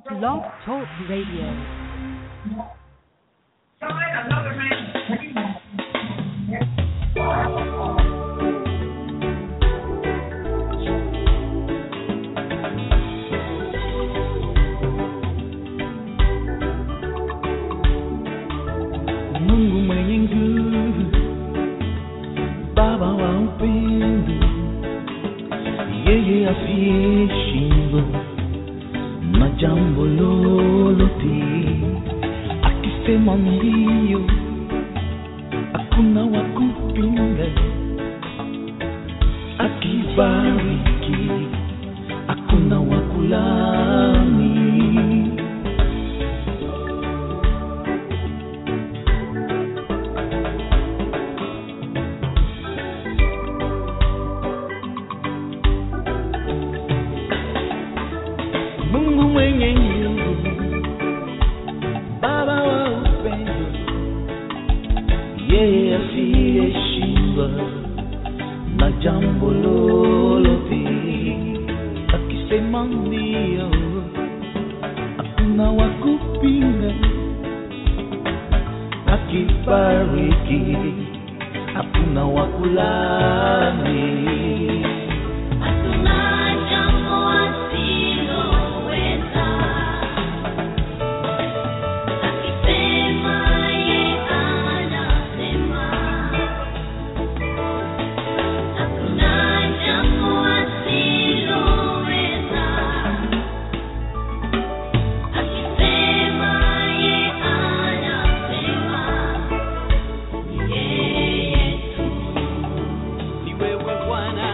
Blog Talk Radio. Mungu mwenye nguvu, Baba wa upendo, yeye asiyeshindwa na jambo lolote, akisema ndio, hakuna wa kupinga, akibariki, hakuna wa kulani. Mungu mwenye nguvu, Baba wa upendo, yeye asiyeshindwa na jambo lolote, akisema ndio, hakuna wa kupinga, akibariki, hakuna wa kulaani. Hakuna jambo asiloweza, akisema yeye anasema. Hakuna jambo asiloweza, akisema yeye anasema. Yeye tu Ni wewe Bwana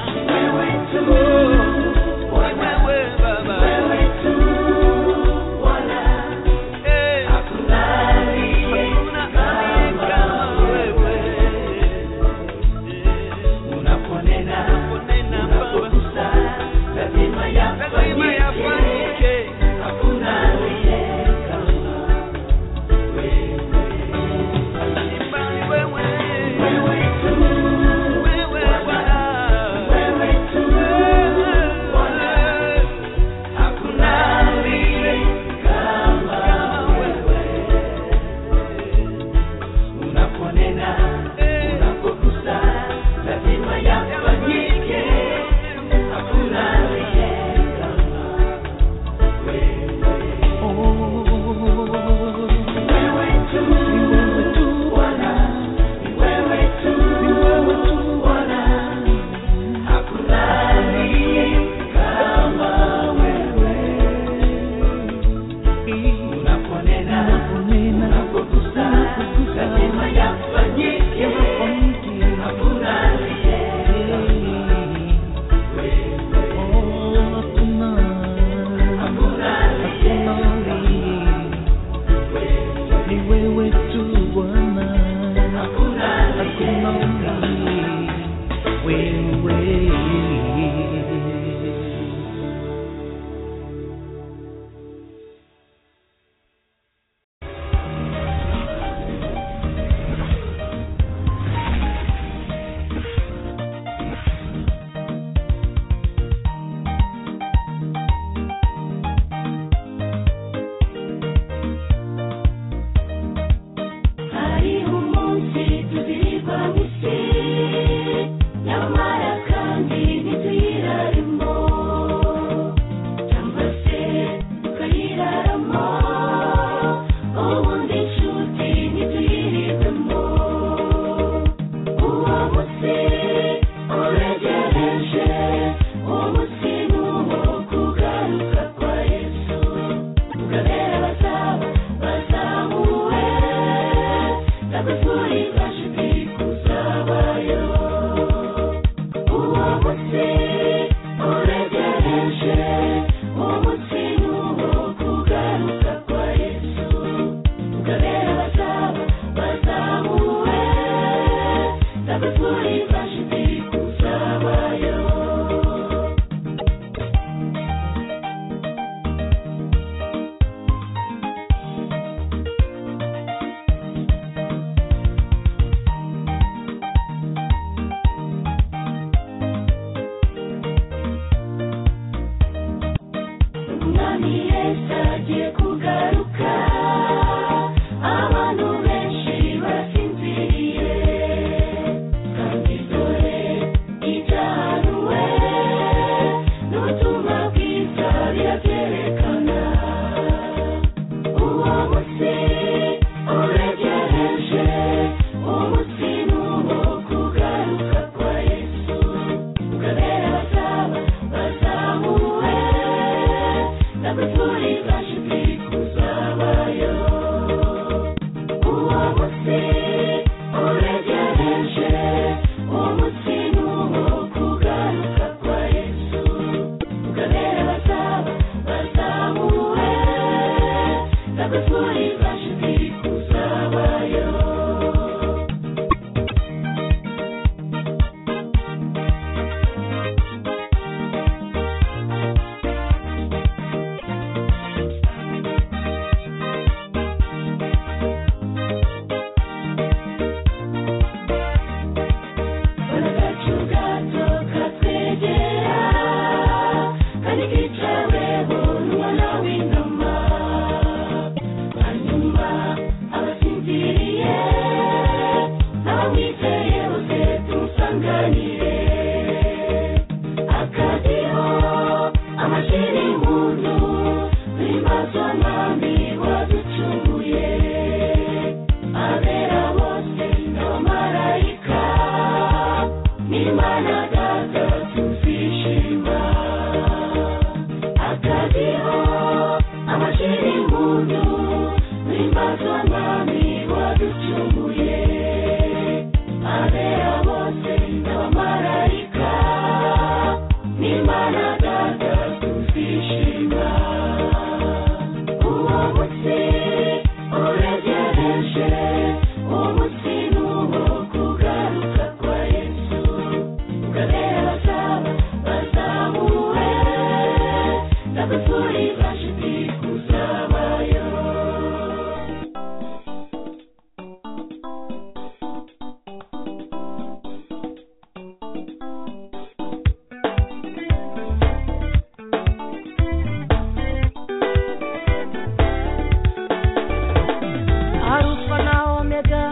arufa na omega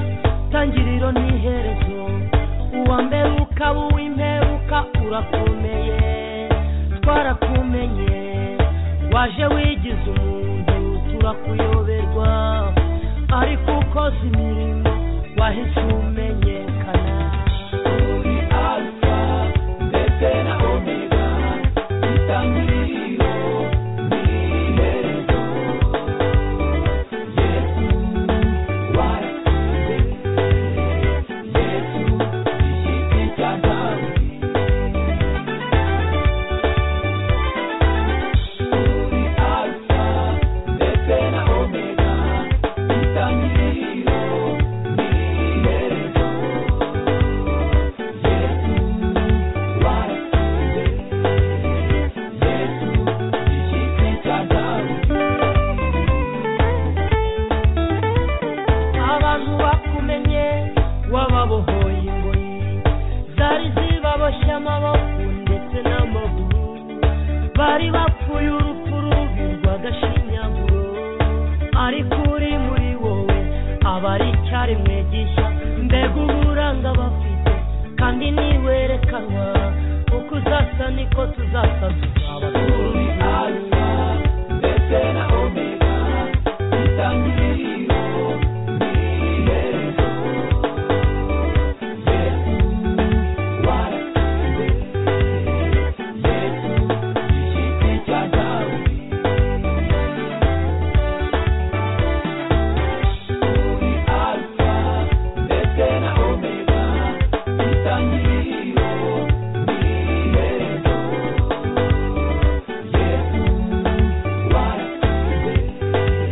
tangiriro n'iherezo uwa mbere ukaba uw'imperuka urakomeye twarakumenye waje wigize umuntu turakuyoberwa ariko ukoze imirimo wahise umenyekana Uri alfa ndetse na omega itangiriro n'iherezo yesu warakuze yesu igiti cya dawudi uri alfa ndetse na omega itangiriro n'iherezo yesu warakuze yesu igiti cya dawudi abantu bakumenye wababohoye ingoyi zari zibaboshye amaboko ndetse n'amaguru bari bapfuye urupfu rubi rw'agashinyaguro ariko uri muri wowe aba ari icyarimwe gishya mbega uburanga bafite kandi ntiwerekanwa uko uzasa niko tuzasa tuzaba uri alfa ndetse na omega itangiriro n'iherezo yesu warakuze yesu igiti cya dawudi uri alfa ndetse na omega itangiriro n'iherezo yesu warakuze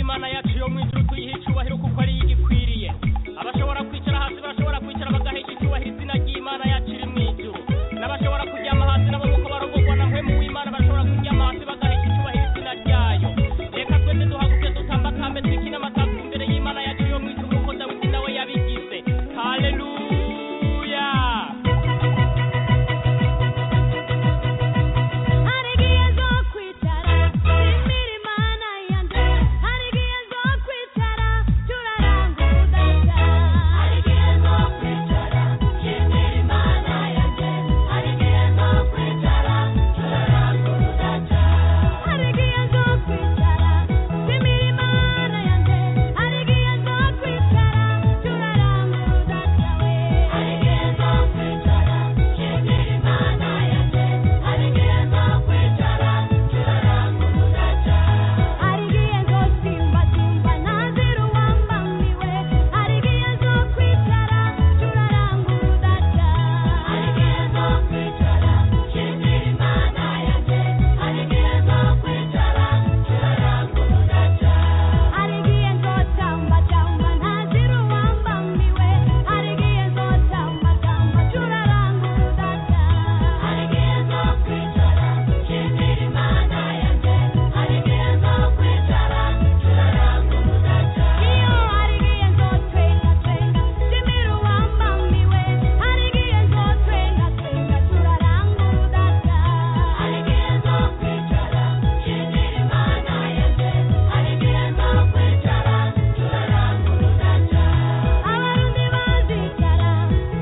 imana yacu yo mu ijuru tuyihe icyubahiro kuko ari yo igikwiriye abashobora kwicara hasi barashobora kwicara bagahesha icyubahiro izina ry'imana yacu iri mu ijuru n'abashobora kuryama hasi nabo kuko barogorwa na mpemu w'imana bashobora kuryama hasi bagahesha icyubahiro izina ryayo reka twese duhaguke dutamba akambe twikine amataku imbere y'imana yacu yo mu ijuru kuko dawidi nawe yabigize haleluya hari igihe zo kwicara twimira imana yanjye hari igihe zo kwicara turaranguza hari igihe zo kwicara twimira imana yanjye hari igihe zo kwicara turaranguza hari igihe zo kwicara twimira imana yanjye hari igihe zo kwicara turaranguza hari igihe zo kwicara twimira imana yanjye hari igihe zo kwicara turaranguza hari igihe zo simba simba ntazira uwambamiwe hari igihe zo kwicara turaranguza hari igihe zo kwicara twimira imana yanjye hari igihe zo kwicara turaranguza hari igihe nzotamba tamba ntazira uwambamiwe hari igihe nzotamba tamba turaranguza hari igihe nzokwicara nshimira imana yanjye hari igihe nzokwicara turaranguza iyo hari igihe nzotwenga twenga nshimira uwambamiwe hari igihe nzotwenga twenga turaranguza hari igihe nzokwicara nshimira imana yanjye hari igihe nzokwicara turaranguza abarundi bazicara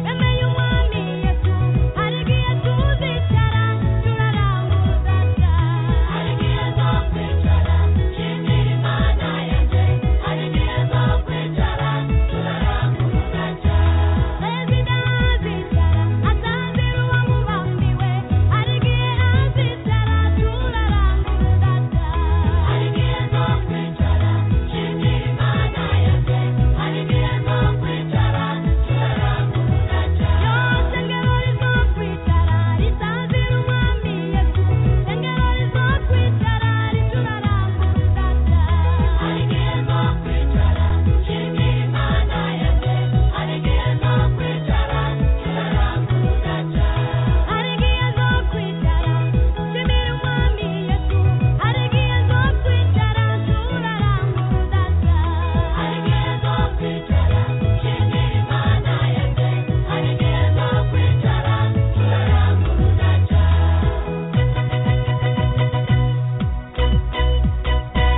bemeye umwami yesu hari igihe tuzicara turaranguza hari igihe nzokwicara nshimira imana yanjye hari igihe nzokwicara turaranguza perezida azicara atanzira uwamubambiwe hari igihe azicara turaranguza hari igihe nzokwicara nshimira imana yanjye hari igihe nzokwicara turaranguza ryose ngero rizokwicara ritanzira umwami yesu engero rizokwicara rituraranguza hari igihe nzokwicara nshimira imana yanjye hari igihe nzokwicara turaranguza hari igihe zo kwicara nshimira umwami yesu hari igihe zo kwicara turaranguza hari igihe zo kwicara nshimira imana yanjye hari igihe zo kwicara turaranguza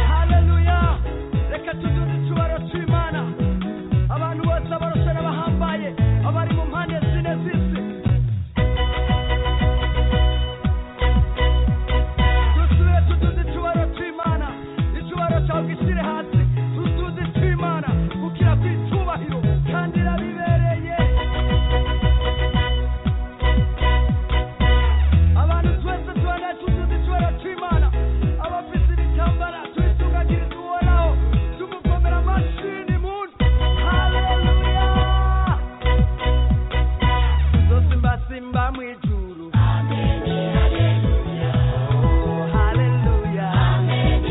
haleluya reka tuduze icyubahiro cy'imana abantu bose abarose n'abahambaye abari mu mpande zine z'isi dusubire tuduze icyubahiro cy'imana icyubahiro cyawe gishyire hasi tuduze icy'imana kuko iraguha icyubahiro kandi irabibereye abantu twese tubona tuzuze icyubahiro cy'imana abafite ibitambara tubitunganyiriza uhoraho tumukomera amashini muntu haleluya zosimbasimba mu ijuru Oh, haleluya. Yesu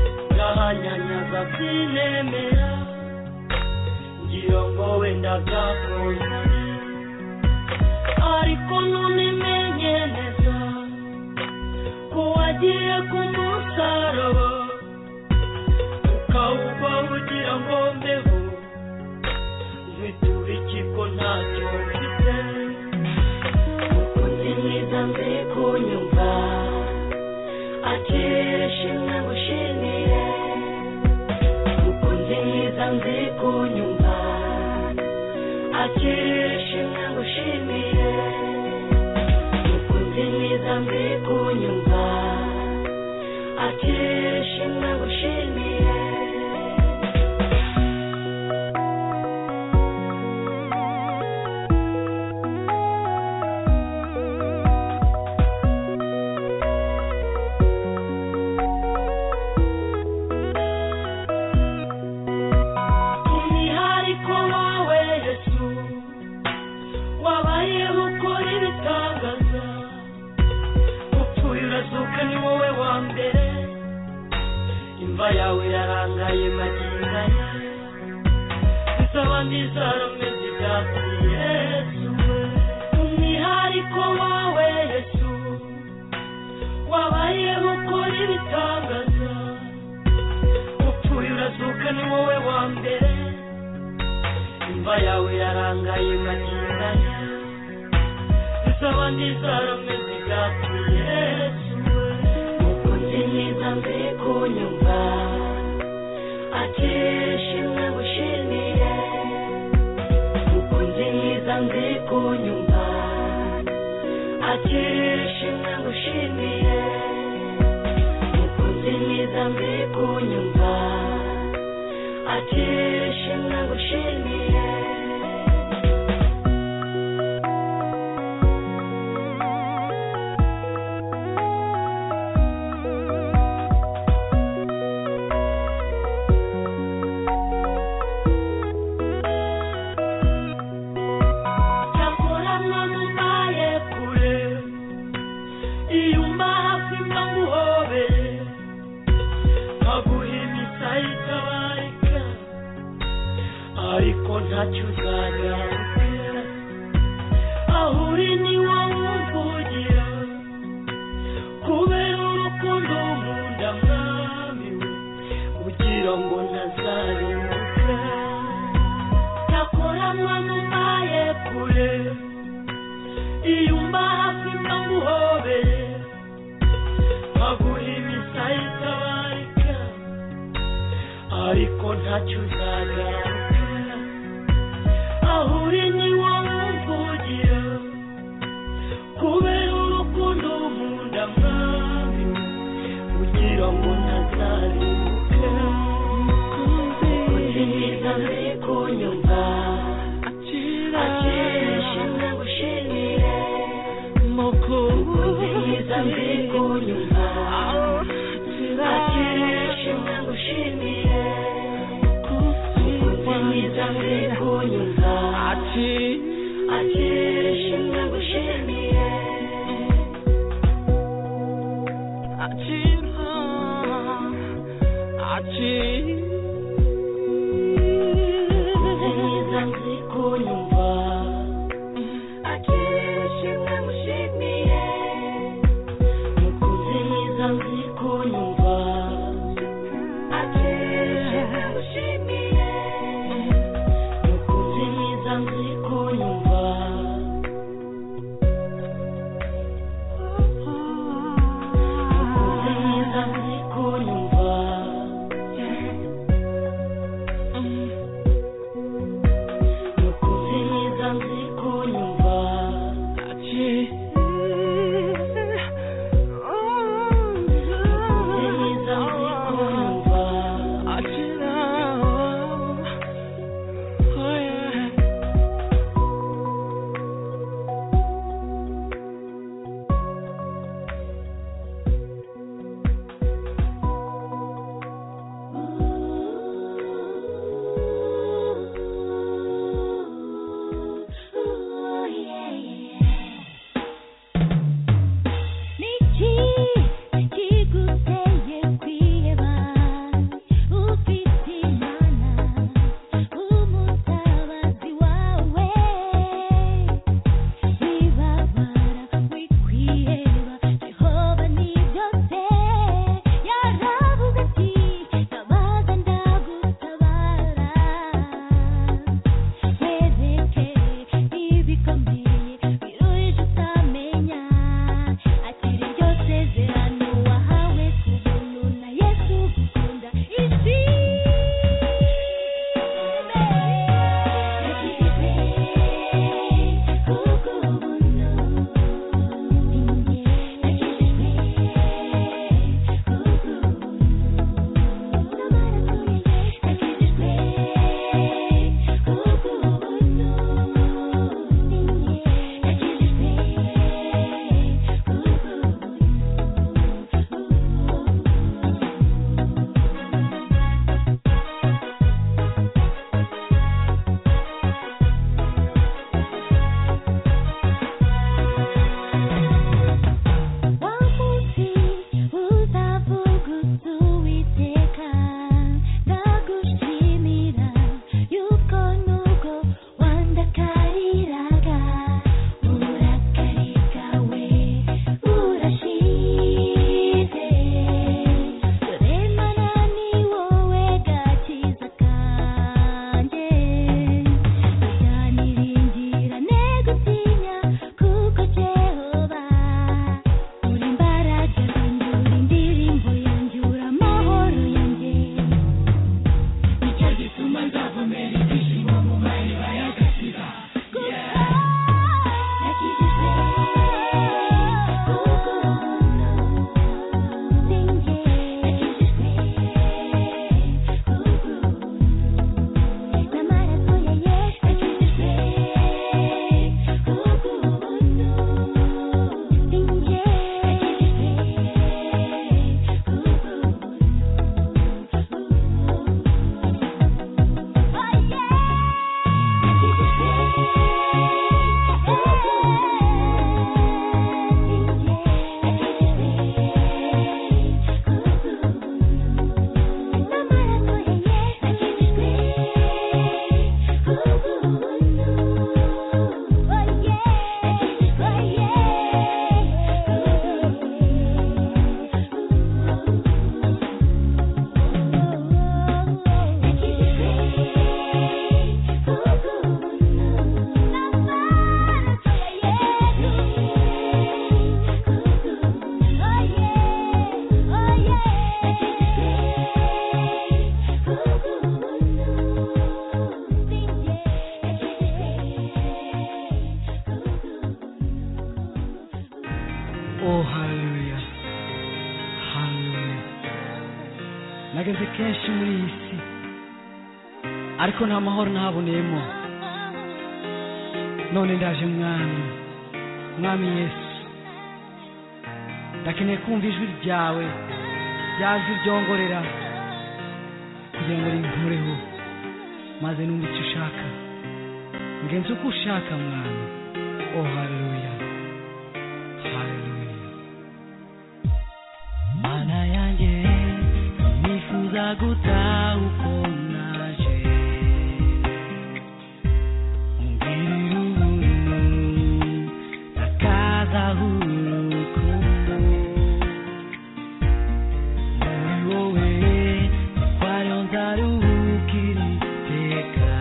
ndaza kwinemera ngira ngo wenda byakongere ariko none menye neza ko wagiye ku musaraba ukawuba ugira ngo mbeho ntitura iki ko ntacyo mfite uko ndi mwiza nzi kunyumva akire shimwe ngushimire uko ndi mwiza nzi kunyumva akire shimwe ngushimire uko ndi mwiza nzi kunyumva akire shimwe ngushimire umwihariko wawe yesu wabayeho ukora ibitangaza upfuye urazuka ni wowe wa mbere imva yawe yarangaye magingaya izabandi zarameze ibyatsi yesu umwihariko wawe yesu wabayeho ukora ibitangaza upfuye urazuka ni wowe wa mbere imva yawe yarangaye maniranya isaba ndizarameze ibyatsi yesu uko ndi mwiza nzi kunyumva akishimwe gushimire uko ndi mwiza nzi kunyumva akishimwe gushimire ukunze mwiza mbere kunyumva akeshe nagushimiye cyakora none umbaye kure iyo hafi mba nguhobere nkaguha imisaya itabarika ariko ntacyo uzagaruka aho uri ni wowe umvugira kubera urukundo nkunda mwami we ugira ngo ntazarimbuka cyakora mwana umbaye kure iyo umba hafi mba nguhobere nkaguha imisaya itabarika ariko ntacyo uzagaruka aho uri ni wowe umvugira kubera urukundo nkunda mwami we ugira ngo ntazarimbuka uzi mwiza nzi kunyumva akishimwe gushimire ukunze mwiza mbere kunyumva akishimwe gushimire ukunze mwiza mbere kunyumva akishimwe gushimire ukunze mwiza mbere kunyumva akishimwe gushimire ukunze mwiza mbere kunyumva akishimwe gushimire ukunze mwiza mbere kunyumva Oh, haleluya haleluya nageze kenshi muri iyi si ariko nta mahoro ntaboneyemo none ndaje mwami mwami yesu ndakeneye kumva ijwi ryawe ryaje ryongorera kugira ngo rinkureho maze numva icyo ushaka ngenzi uko ushaka mwami oh haleluya haleluya mana yanjye nifuza guta uko naje ngirira ubuntu ndakazaho urukundo muri wowe twari nzaruhukira iteka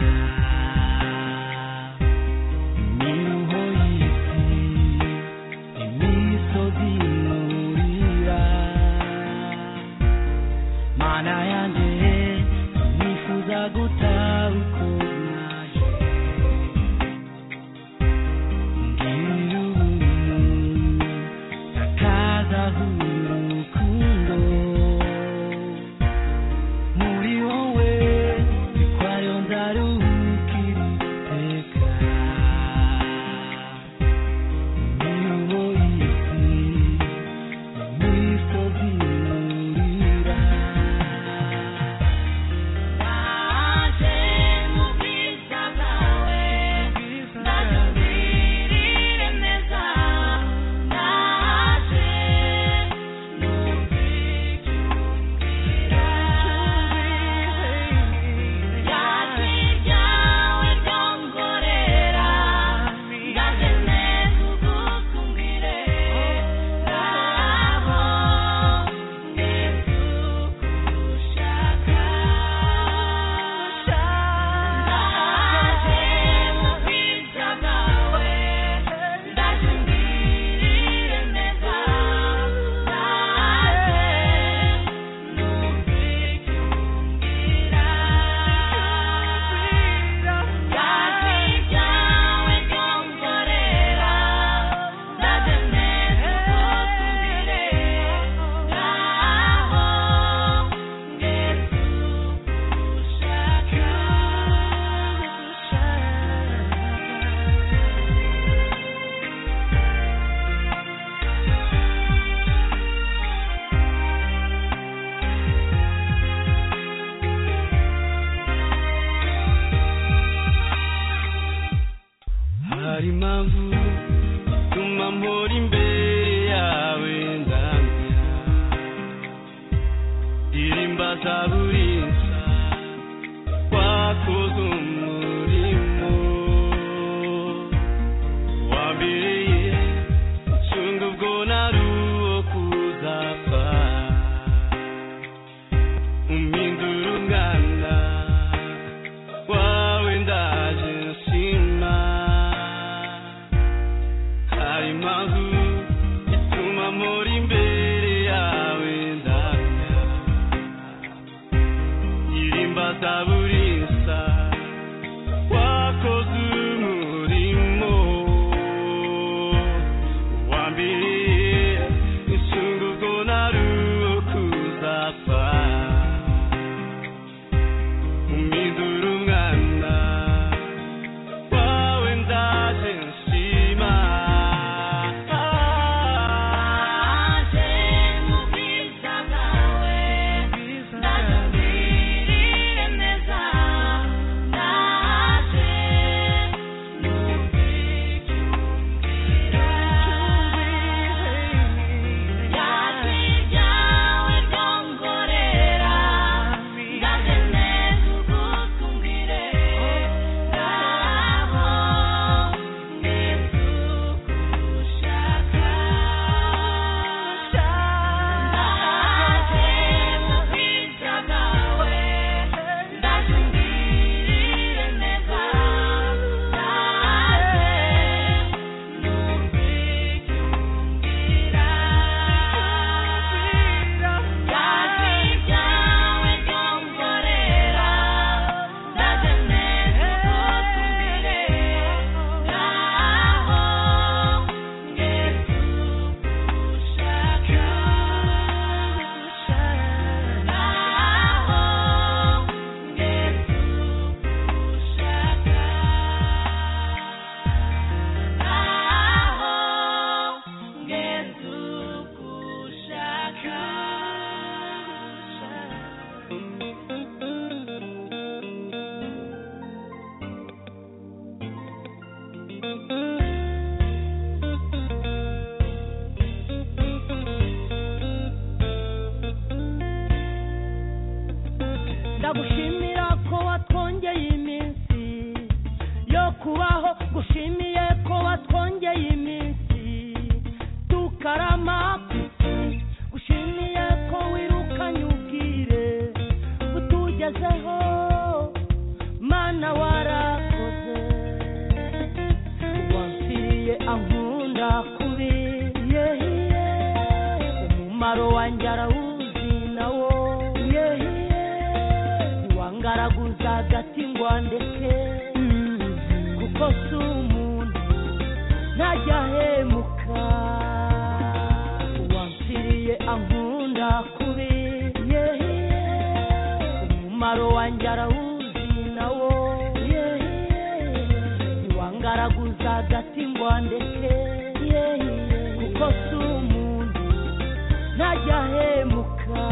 imiruho y'isi imisozi yurira mana yanjye umumaro wanjye arawuzi nawo wangaraguza agati ngo andeke kuko si umuntu ntajya ahemuka wansiriye ankunda kubi umumaro wanjye arawuzi nawo wangaraguza agati ngo andeke kuko si umuntu ntajya ahemuka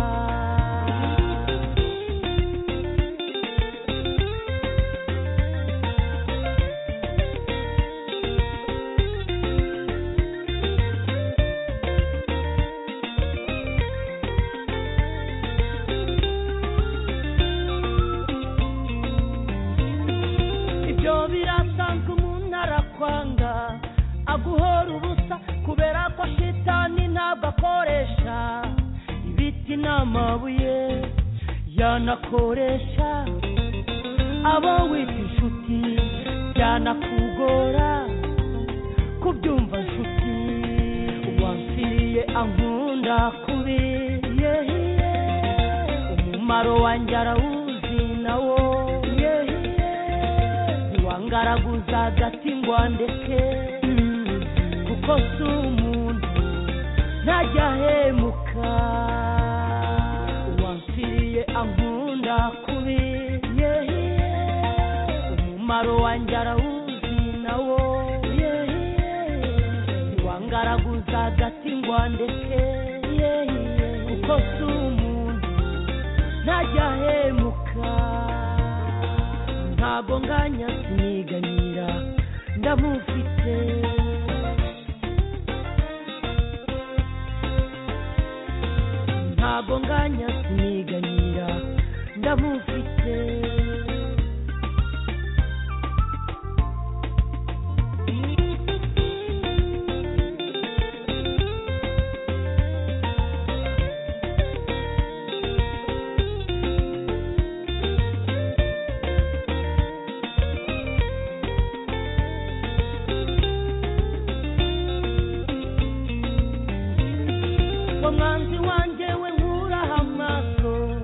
ibyo birasanzwe umuntu arakwanga aguhora ubusa kubera ko shitani ntabwo akoresha ibiti n'amabuye yanakoresha abo wita inshuti byanakugora kubyumva nshuti wansiriye ankunda kubi umumaro wanjye arawuzi nawo wangaraguza agati ngo andeke kuko si umuntu ntajya ahemuka wansiriye ankunda kubi umumaro wanjye arawuzi nawo wangaraguza agati ngo andeke kuko si umuntu ntajya ahemuka ntabwo nganya siniganira ndamufite ntabwo nganya siniganira ndamufite wa mwanzi wanjye we nkuraho amaso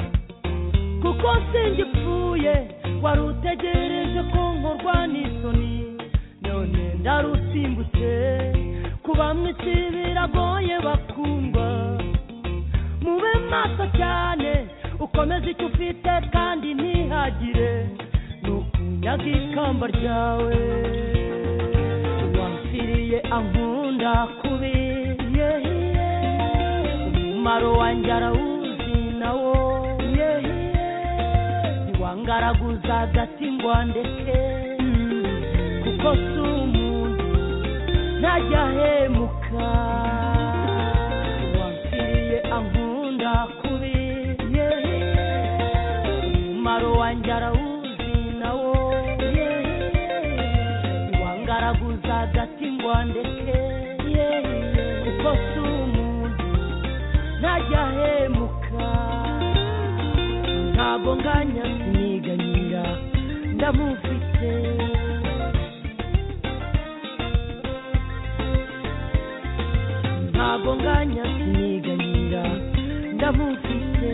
kuko singipfuye wari utegereje ko nkorwa n'isoni none ndarusimbutse ku bamwe si biragoye bakundwa mube maso cyane ukomeze icyo ufite kandi ntihagire ni ukunyaga ikamba ryawe wansiriye ankunda kubi umumaro wanjye arawuzi nawo wangaraguza agati ngo andeke kuko si umuntu ntajya ahemuka wansiriye ankunda kubi umumaro wanjye arawuzi nawo wangaraguza agati ngo andeke kuko si umuntu ntajya ahemuka ntabwo nganya siniganira ndamufite ntabwo nganya siniganira ndamufite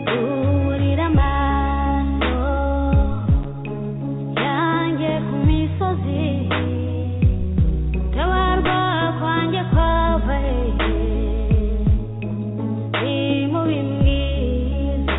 Burira amaso yanjye ku misozi Tabarwa kwanjye kwava hehe Ni mu bimwize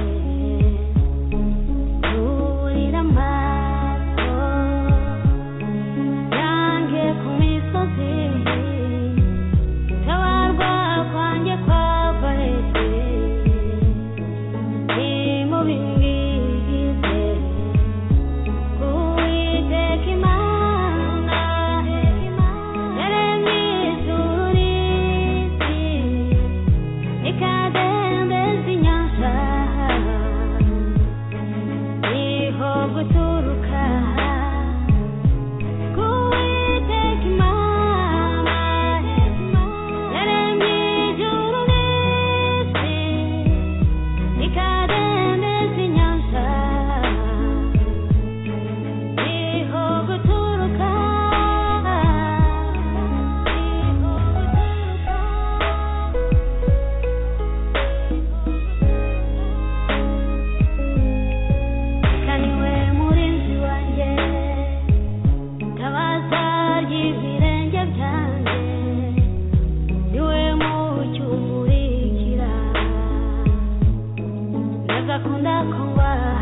ukunda kubaha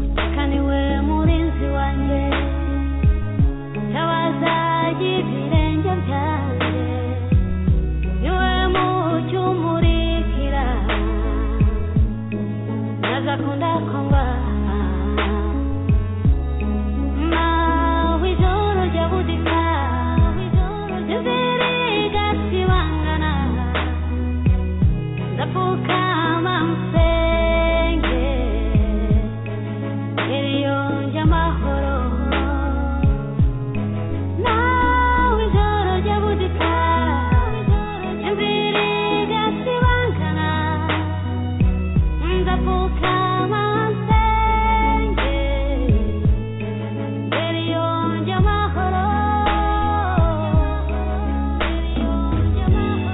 utaka niwe murinzi wanjye tabaza y'ibirenge byanjye niwe mucyo umurikira ntazakunda kubaha mawe ijoro rya budika inzira igasibangana ndapfukama musenge iriyonje amahoro nawe ijoro rya budika inzira igasibangana ndapfukama musenge iriyonje amahoro iriyonje amahoro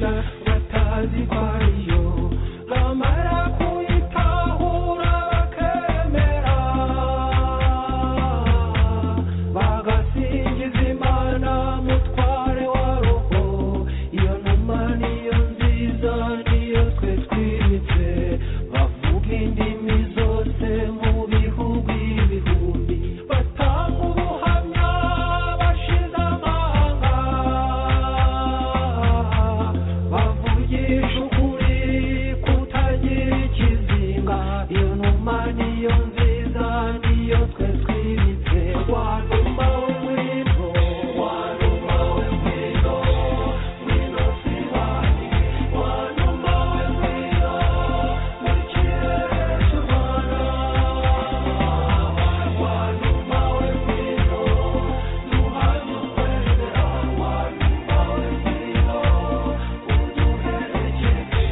akazi kwayo bamara kuyitahura bakemera bagasingiza imana mutware wa roho iyo numa niyo nziza niyo twe twibitse bavuga indimi zose mu bihugu ibihumbi batanga ubuhamya bashize amanga bavugisha ukuri kutagira ikizinga iyo numa niyo nziza niyo twe twibitse wa numa w'umuriro wa numa w'umuriro wino sibanyi wa numa w'umuriro mu kirere cy'urwanda wa numa w'umuriro duhaye ukwemera wa numa w'umuriro uduherekeze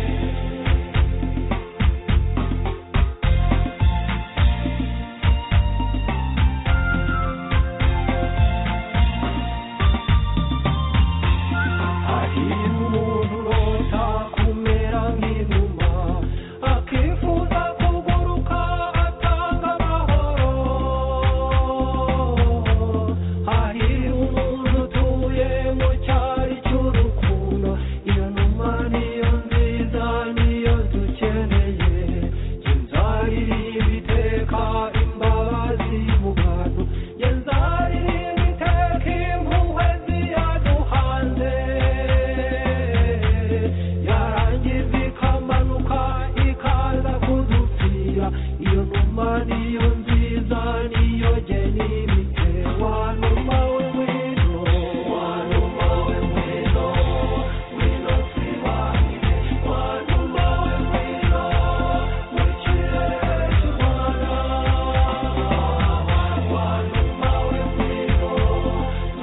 umuntu urota kumera nk'inuma akifuza kuguruka atanga amahoro hari umuntu utuye mu cyari cy'urukundo iyo numa niyo nziza niyo dukeneye inzarira ibiteka imbabazi mu bantu inzarira ibiteka impuhwe ziyaduhanze yarangiza ikamanuka ikaza kudupfira iyo numa niyo nziza niyo geni imite wa numa w'ingwino wa numa w'ingwino ngwino twibanye wa numa w'ingwino mu kirere cy'u Rwanda wa numa w'ingwino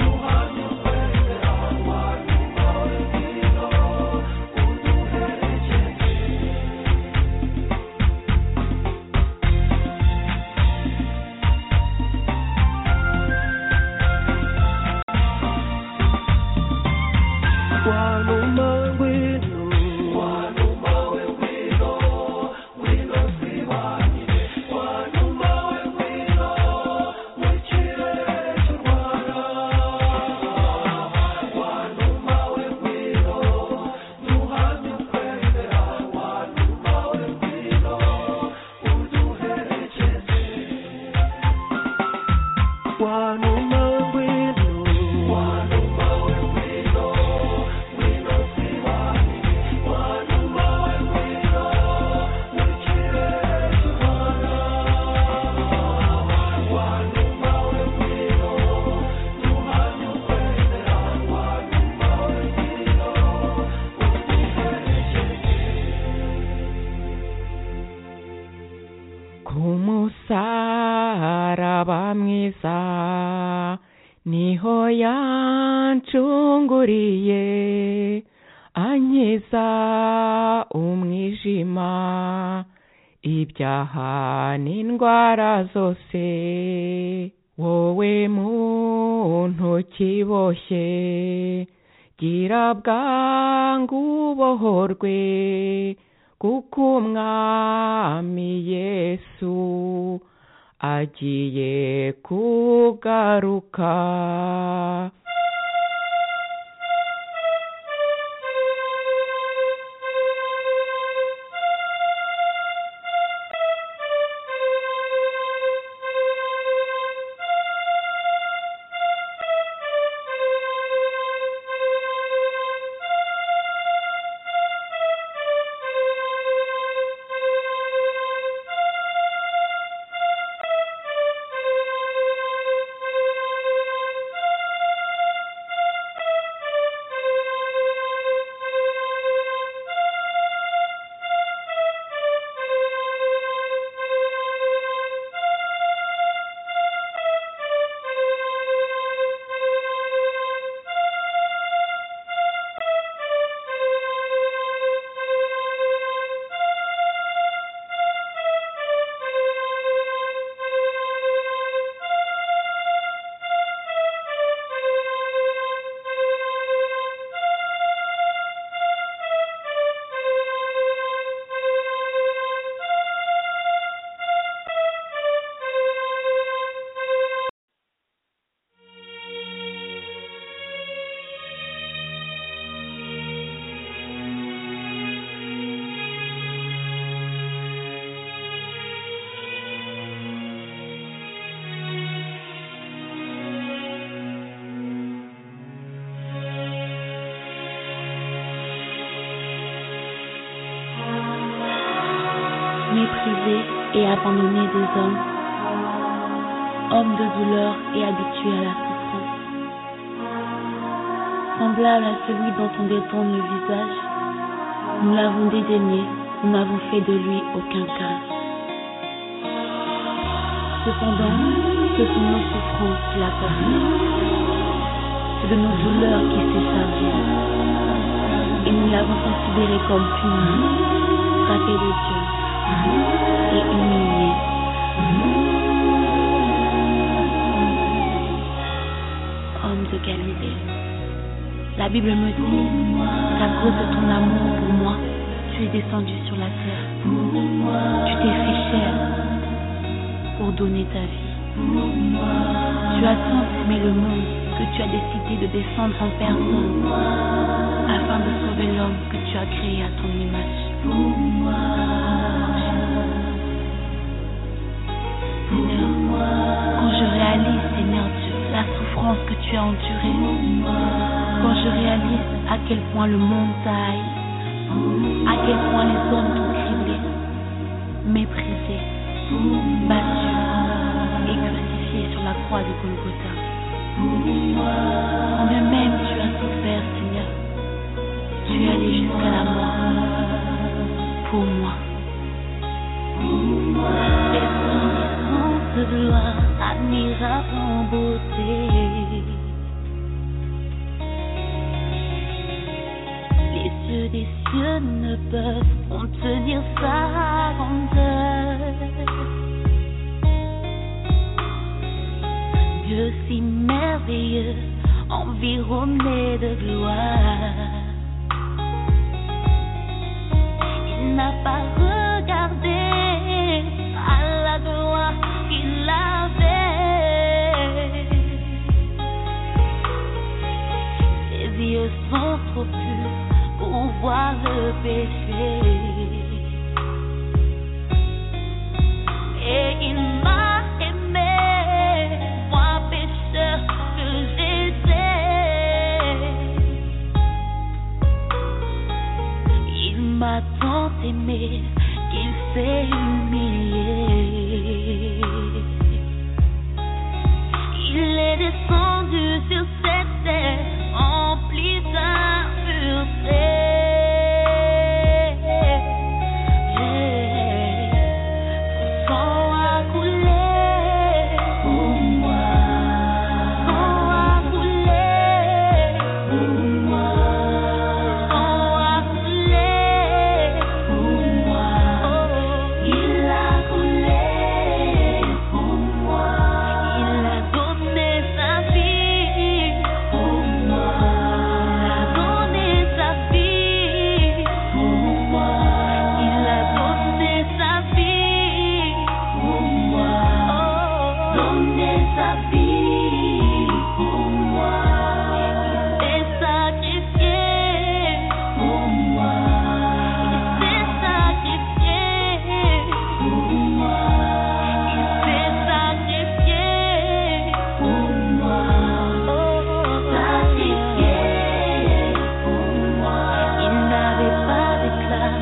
duhamye ukwemera wa numa w'ingwino uduherekeze ku musaraba mwiza niho yancunguriye ankiza umwijima ibyaha n'indwara zose wowe muntu ukiboshye gira bwangu ubohorwe kuko umwami yesu agiye kugaruka méprisé et abandonné des hommes, homme de douleur et habitué à la souffrance. Semblable à celui dont on détourne le visage, nous l'avons dédaigné, nous n'avons fait de lui aucun cas. Cependant, ce sont nos souffrances qui l'apportent. C'est de nos douleurs qui s'est chargé. Et nous l'avons considéré comme puni, frappé de Dieu et humilié. Homme de Galilée, la Bible me dit qu'à cause de ton amour pour moi, tu es descendu sur la terre. Tu t'es fait chair pour donner ta vie. Tu as tant aimé le monde que tu as décidé de descendre en personne afin de sauver l'homme que tu as créé à ton image. Seigneur, quand je réalise, Seigneur Dieu, la souffrance que tu as endurée, quand je réalise à quel point le monde t'a haï, à quel point les hommes t'ont criblé, méprisé, battu et crucifié sur la croix de Golgotha. Quand bien même tu as souffert, Seigneur, tu es allé jusqu'à la mort pour moi. Descendance de gloire, admirable en beauté. Les yeux des cieux ne peuvent contenir sa grandeur. Dieu si merveilleux, environné de gloire. Il n'a pas regardé à la gloire qu'il avait. Ses yeux sont trop purs pour voir le péché. Et il m'a aimé, moi pécheur que j'étais. Il m'a tant aimé qu'il s'est humilié. Il est descendu sur cette terre remplie d'impureté. Son sang a coulé pour moi. Sang a coulé pour moi. Sang a coulé pour moi. Il a coulé pour moi. Il a donné sa vie pour moi. Il a donné sa vie pour moi. Il a donné sa vie pour moi. Donné sa vie pour moi. Il s'est sacrifié pour moi. Il s'est sacrifié pour moi. Il s'est sacrifié pour moi. Sacrifié pour moi. Il n'avait pas d'éclat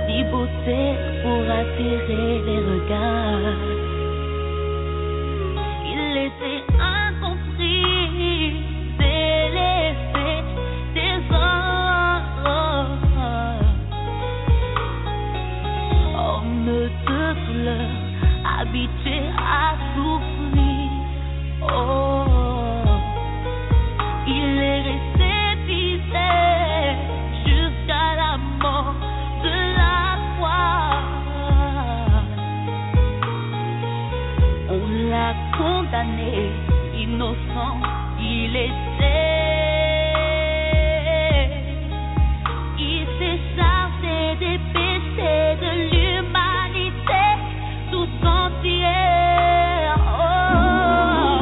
ni beauté pour attirer les regards. Il était incompris, délaissé des hommes. Homme de couleur, habitué à souffrir. Oh. Il est resté fidèle jusqu'à la mort de la croix. On l'a condamné, innocent, il était. Il s'est chargé des péchés de l'humanité tout entière. Oh.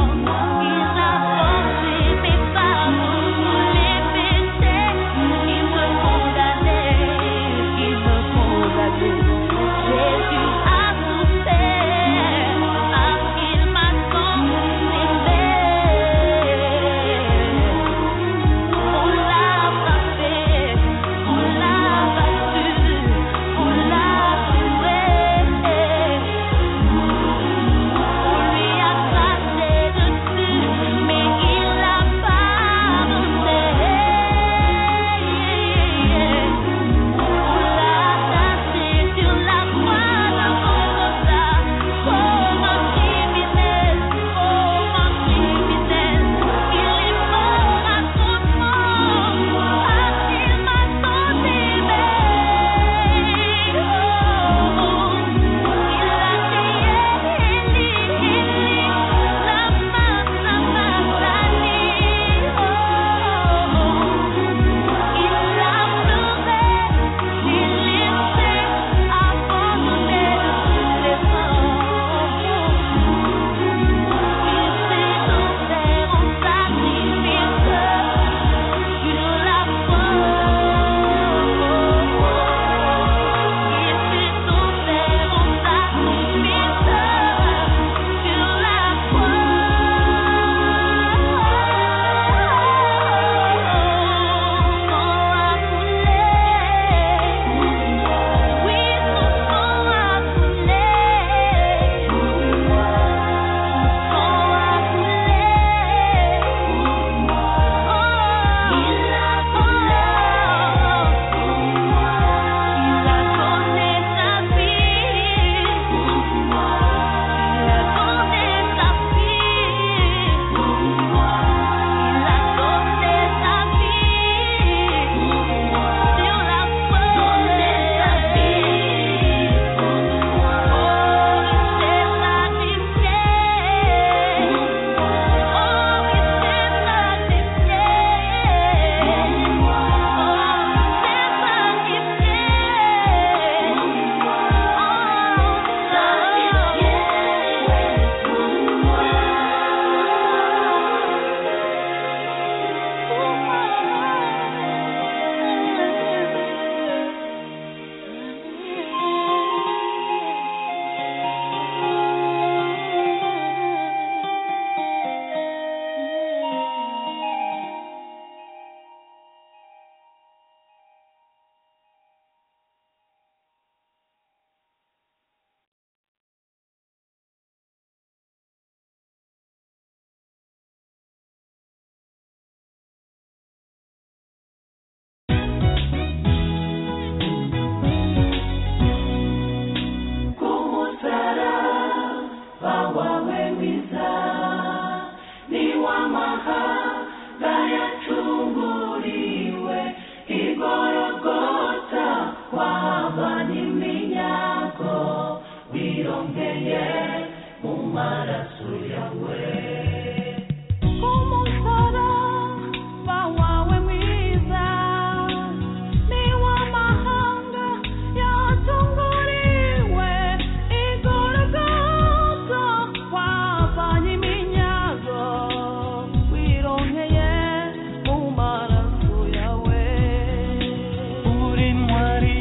uri ntwari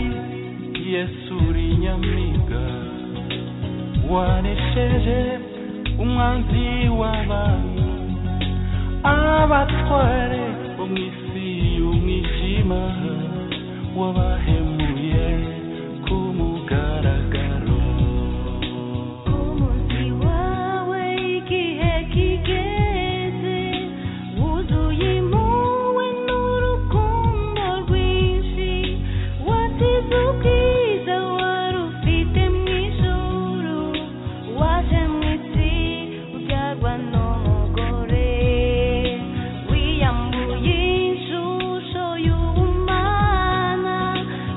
yesu uri nyamibwa waresheje umwanzi w'abantu abatware bo mu isi y'umwijima wabahemuye ku mugaragaro wawe igihe kigeze wuzuye impuhwe n'urukundo rwinshi wasize ubwiza wari ufite mu ijuru waje mu isi ubyarwa n'umugore wiyambuye ishusho y'ubumana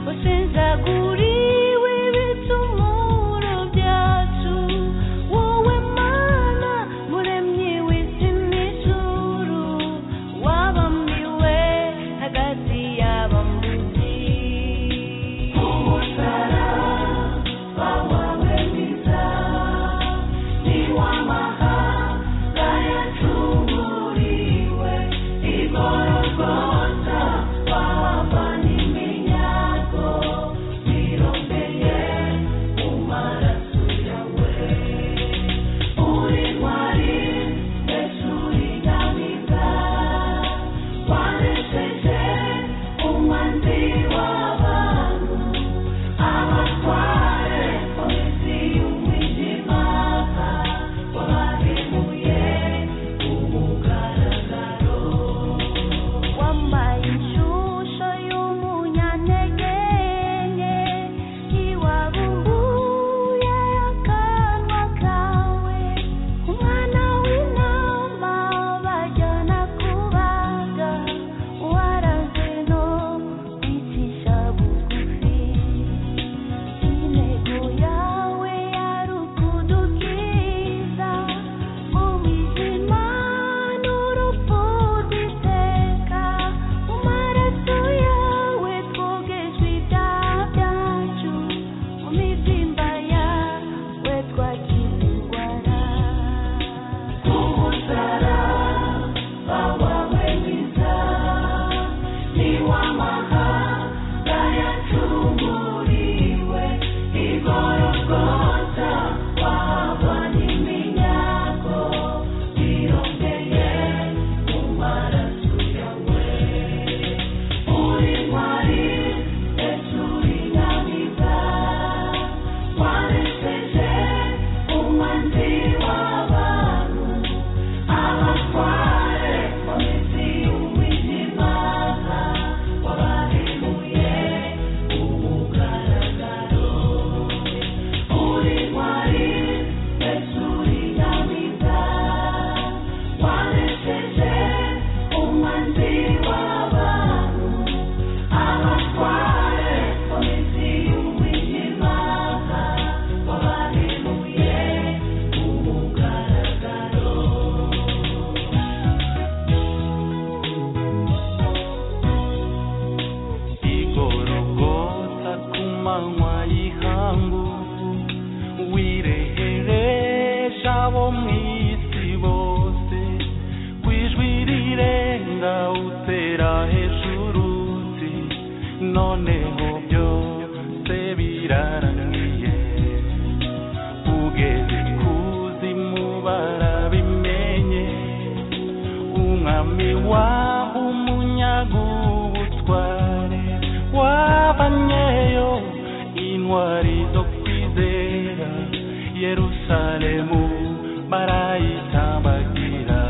wasenzaguriwe ibicumuro byacu wowe mana muremyi w'isi n'ijuru wabambiwe hagati y'abambuzi umusaraba wawe mwiza ni w'amahanga yacunguriwe igorogota wava n'iminyago wirondeye mu maraso yawe uri ntwari mbese uri nyamwiza wanesheje umwanzi w'abantu abatware komisi y'umwijima wabahemuye umugaragaro wambaye inshusho y'umunyantege nke ntiwabumbuye akanwa kawe umwana w'intama bajyana kubaga waranzwe no kwicisha bugufi intego yawe yari ukudukiza mu mwijima n'urupfu rw'iteka mu maraso yawe twogejwe ibyaha byacu mu mibyimba yawe twakize indwara ku musaraba wawe mwiza ni w'amahanga yacunguriwe igorogota wava n'iminyago wirondeye mu maraso yawe uri ntwari mbese uri nyamwiza waresheje umwanzi w'abantu abatware komisi y'umwijima wabahemuye umugaragaro uri ntwari mbese uri nyamwiza waresheje umwanzi w'abantu abatware komisi y'umwijima wabahemuye umugaragaro igorogota ku manywa y'ihangu wireheresha abo mu isi bose ku ijwi rirenga utera hejuru uti noneho byose birarangiye ugeze kuzimu barabimenye umwami waba umunyaga ubutware wabanyeyo intwari zo kwizera yerusalemu barayitambagira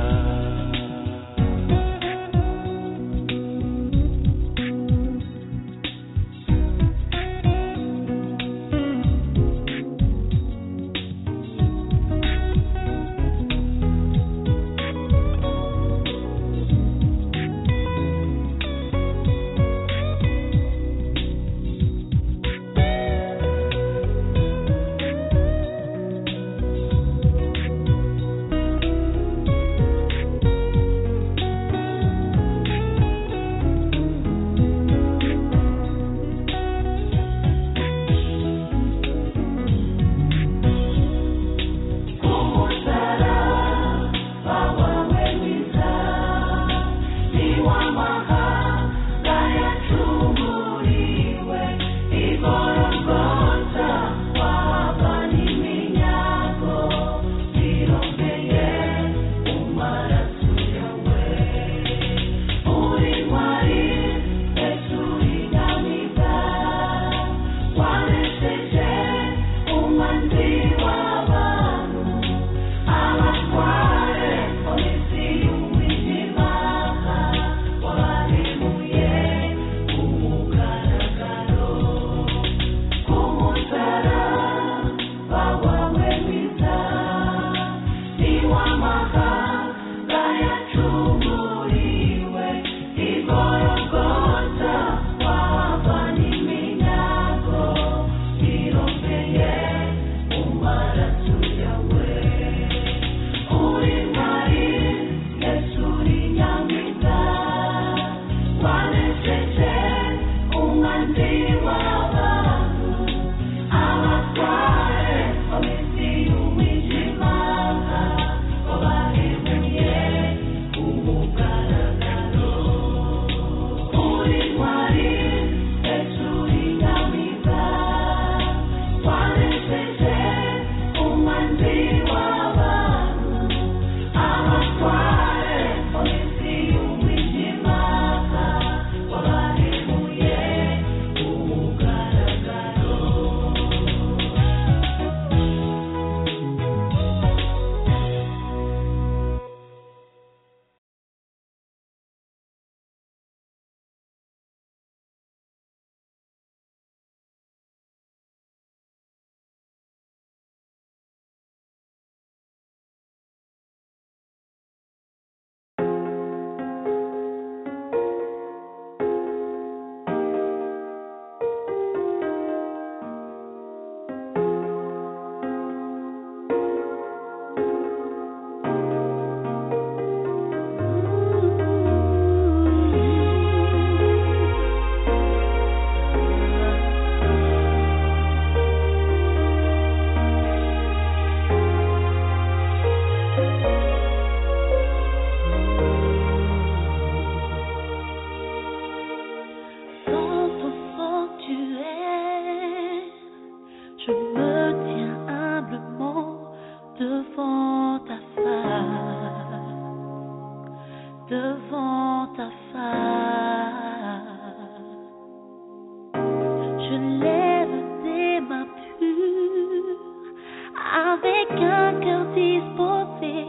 disposé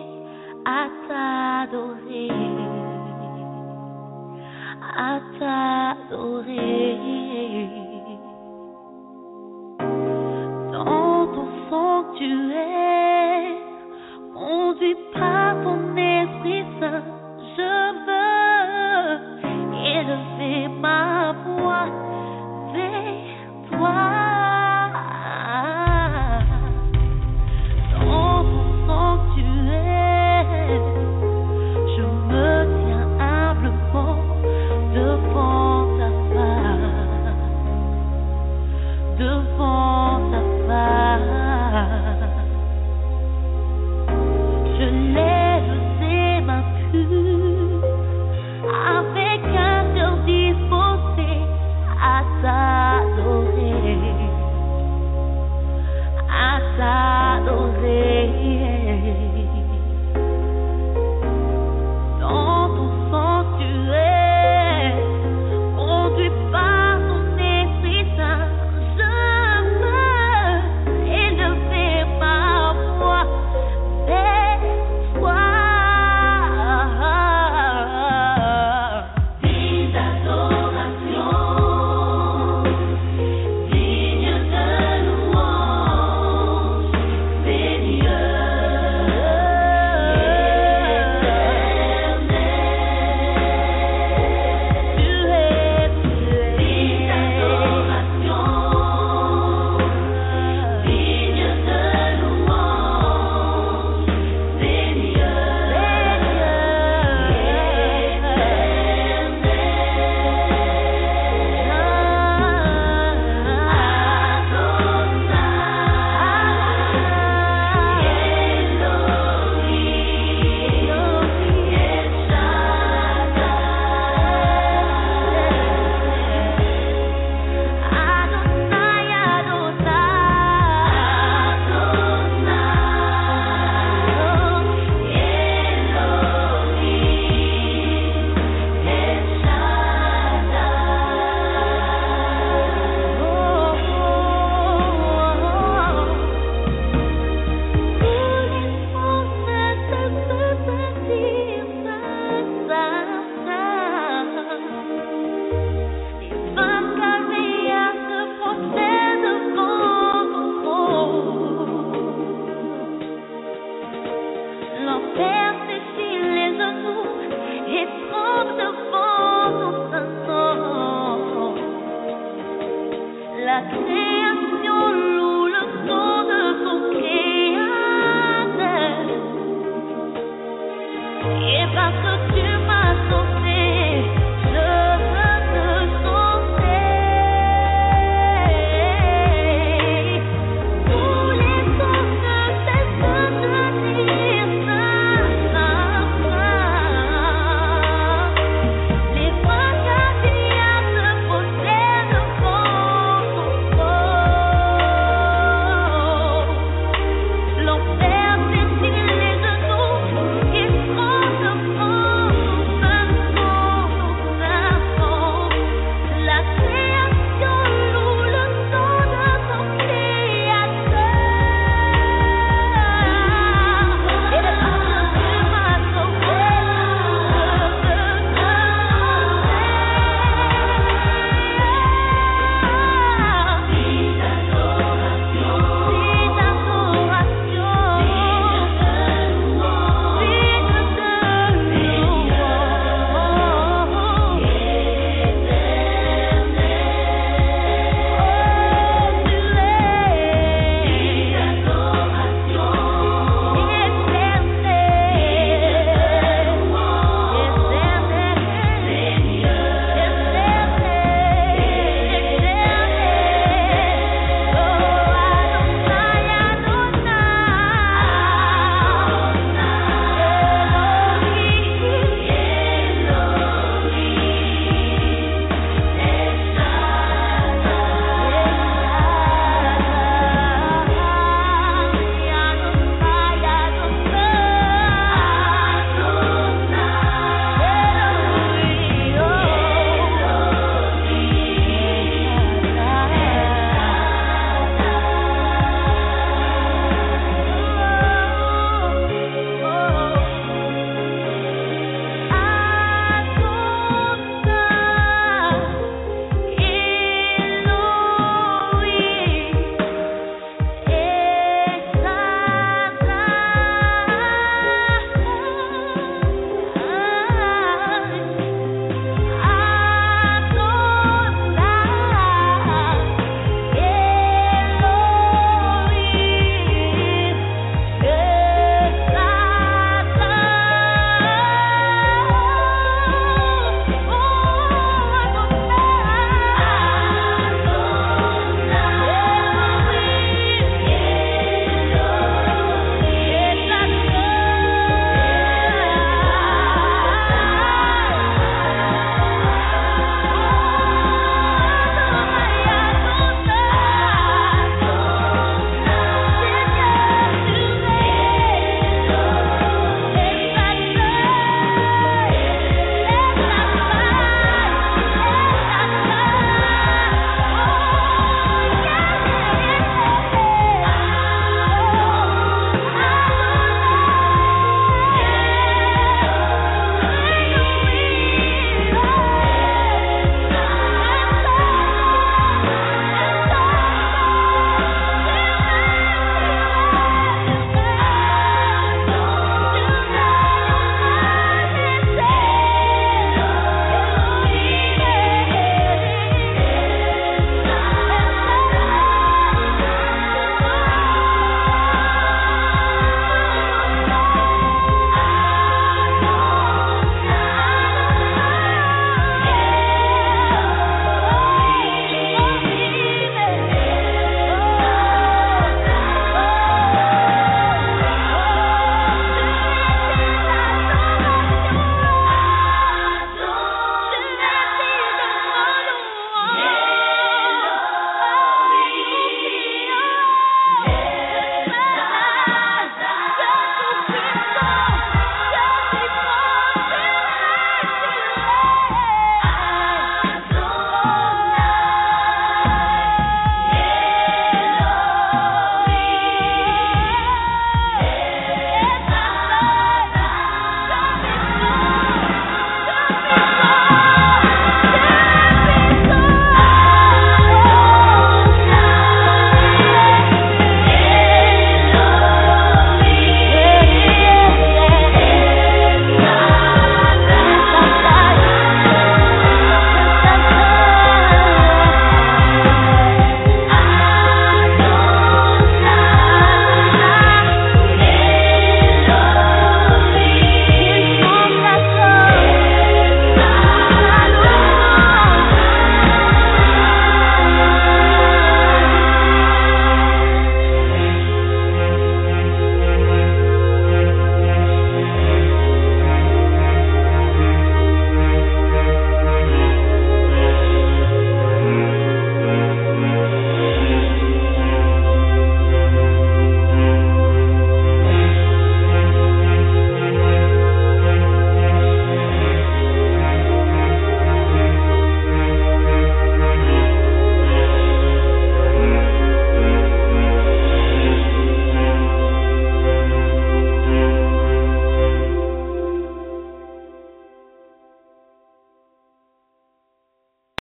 à t'adorer, à t'adorer. Dans ton sanctuaire.